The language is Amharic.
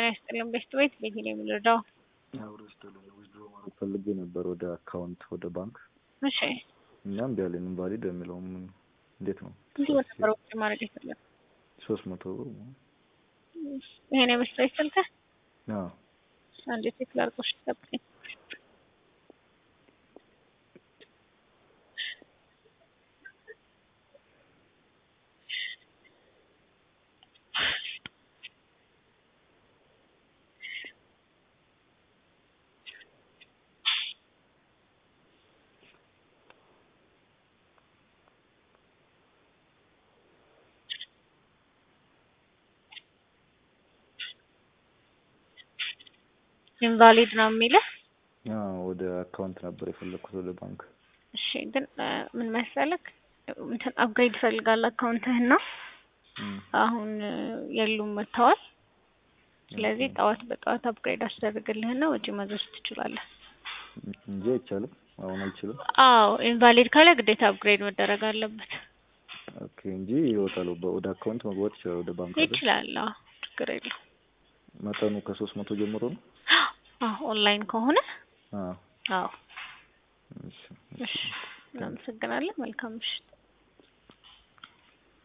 ይስጥልን። ቤስት ቤት ቤት ነው የምንረዳው። አብሮ ይስጥልን። ዊዝድሮ ማድረግ ፈልጌ ነበር ወደ አካውንት ወደ ባንክ እሺ እና እምቢ አለኝ። ኢንቫሊድ የሚለው ምን እንዴት ነው? ብዙ ነበር ውጭ ማድረግ ይችላል። ሶስት መቶ ብር ይሄን የቤስት ቤት ስልክህ አዎ አንዴ ቼክ ላድርጎሽ ጠብቀኝ። ኢንቫሊድ ነው የሚልህ። አዎ ወደ አካውንት ነበር የፈለኩት ወደ ባንክ። እሺ ግን እ ምን መሰለክ እንትን አፕግሬድ ይፈልጋል አካውንትህና እም፣ አሁን እ የሉም መጥተዋል። ስለዚህ ጠዋት በጠዋት አፕግሬድ አስደርግልህና ወጪ ማዘዝ ትችላለህ። እንጂ አይቻልም። አሁን አልችልም። አዎ ኢንቫሊድ ካለ ግዴታ አፕግሬድ መደረግ አለበት። ኦኬ እንጂ ይወጣል። በ- ወደ አካውንት መግባት ይችላል። ወደ ባንክ አይደል? ይችላል። አዎ ችግር የለው። መጠኑ ከሶስት መቶ ጀምሮ ነው። አዎ ኦንላይን ከሆነ አዎ አዎ። እሺ፣ እሺ እናመሰግናለን። መልካም ምሽት።